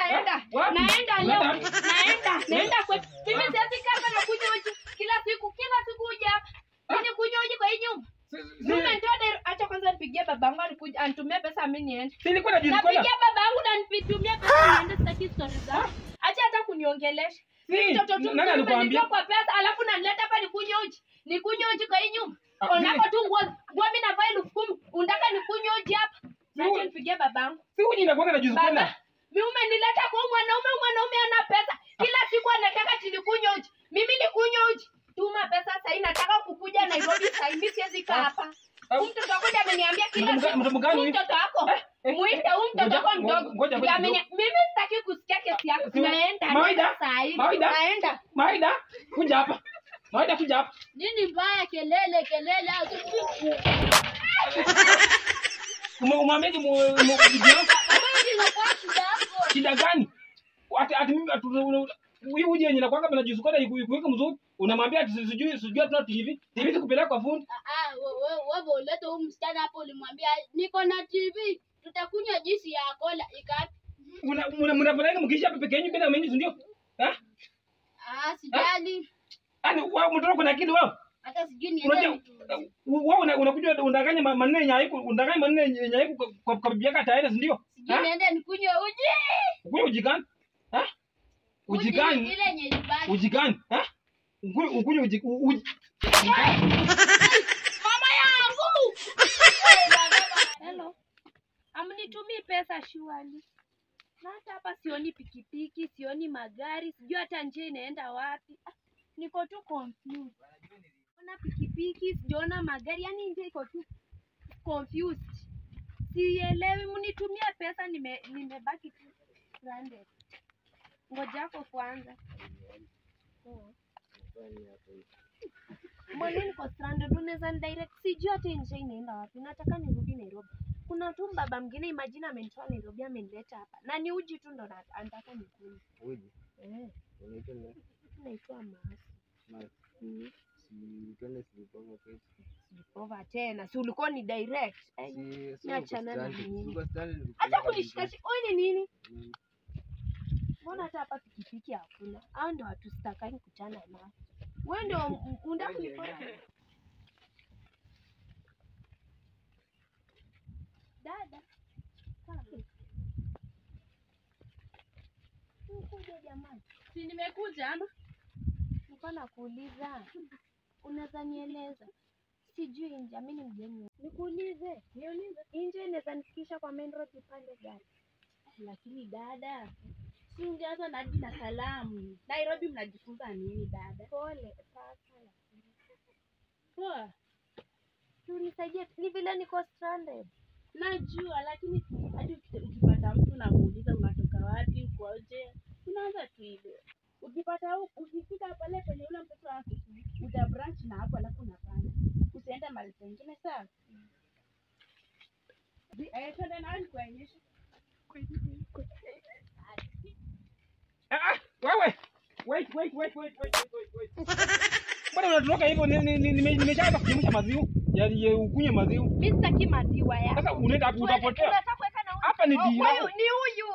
naenda. Wapi? Naenda leo. Wapi? Naenda. Naenda kwetu. Mimi siwezi kaa hapa na kunywa uji kila siku. Kila siku uji hapa. Mimi kunywa uji kwa hii nyumba. Si- si- Mimi ndio acha kwanza nipigie babangu alikuja anitumie pesa mimi niende. si nilikuwa najuzi kwenda. Napigia babangu na nipitumie pesa niende sitaki stories zako. Acha hata kuniongelesha. Si, Mtoto tu nani mzuri alikuambia? umenitoa kwa pesa alafu nanileta hapa nikunywe uji. Nikunywe uji kwa hii nyumba. Ah, Onako mimi- tu nguo nguo mimi navaa elfu kumi. Unataka nikunywe uji hapa? Mimi- Acha nipigie babangu. Si uji inakuwa najuzi Baba, kwenda. mimi umenileta kwa huyu mwanaume, huyu mwanaume ana pesa. Kila siku anataka tilikunywa uji. Mimi nikunywe uji. Tuma pesa sasa hii nataka kukuja Nairobi sasa hivi mimi siwezi kaa hapa. Ah. Huyu mtoto wako ndiye ameniambia kila Mtoto mga- siku. mtoto mgani Huyu huyu? mtoto wako. Eh, eh, Muite huyu mtoto ngoja- wako ngo- mdogo. ngoja- Ndiye ngoja ameni- Mimi sitaki kusikia kesi yako. Si- Naenda Mawaida? naenda saa hii. Mawaida? Naenda. Maida, kuja hapa. Maida, kuja hapa. Nini mbaya kelele kelele au Ume- Umwambiaje mu- mu- bibi yangu? Shida gani? Ati ati mimi atu huyu uji yenye nakwanga na juzi kwenda ikuweke mzuri. Unamwambia ati sijui sijui hatuna TV. TV sikupeleka kwa fundi. wewe ulete huyu msichana hapo, ulimwambia niko na TV, tutakunywa juisi ya kola ika Una- mna- Mnapeleka mkisha pepe kenyu bila menyu ndio? Eh? ah, sijali Yaani wewe mtoto kuna akili wewe. hata sijui Unajua niende wewe una- unakuja undanganya ma- maneno yenye haiku undanganya maneno yenye haiku kwa- kwa kwa bibi yako tayari ndio? sijui niende nikunywe uji Ukunywe uji gani? Eh? Uji gani? ile yenye ilibaki. Uji gani? Eh? Ukunywe ukunywe uji u- uji. Mama yangu Hello. Amnitumii pesa shuali. Na hata hapa sioni pikipiki, sioni magari, sijui hata njia inaenda wapi. Ah, Niko tu confused. Ona pikipiki, sijaona magari, yani njia iko tu confused. Sielewi, mnitumie pesa, nime nimebaki tu stranded. Ngoja hapo kwanza. Oh. Mbona niko stranded? Unaweza ni direct, sijui hata njia inaenda wapi. Nataka nirudi Nairobi. Kuna tu baba mwingine imagine amenitoa Nairobi amenileta hapa. Na ni uji tu ndo na- anataka nikunywe. Uji, Eh, unaitwa nani? naitwa Masi. Masi. Mm. Si twende Silipova kwetu. Sijapova tena. Si ulikuwa ni direct. Eh, Si- si niachana uko na stranded. nini? Uko stranded, Acha ukipeleka kunishika shi- wewe ni nini? Mm. Mbona hata hapa pikipiki hakuna? Hao ndo watu sitakani kuchana nao. Wewe ndio m- unataka kunipora. Dada. Kama. Ukuja jamani. si nimekuja ama Nilikuwa nakuuliza, unaweza nieleza? Sijui nje, mimi ni mgeni. Nikuulize, niulize, nje inaweza nifikisha kwa main road upande gani? lakini dada si ungeanza na hadi na salamu nairobi mnajifunza nini dada Pole sasa, poa unisaidie, ni vile niko stranded. najua lakini hadi uki- ukipata mtu unamuuliza unatoka wapi ukoje unaanza tu hivyo ukipata hu- ukifika pale penye ule mtoto wako uta branch na hapo alafu unapanda usiende mali pengine sawa Zi- eh, twende nawe nikuonyeshe Ah, ah, wewe. Wait, wait, wait, wait, wait, wait, wait. Mbona unatoroka hivyo? Ni- ni- ni- nime- Nimeshaanza kuchemsha maziwa. Ya ya ukunywe maziwa. Mimi sitaki maziwa yako. Sasa unaenda hapo utapotea. Unataka kuweka na huyu? Hapa ni Oh, dira. huyu ni huyu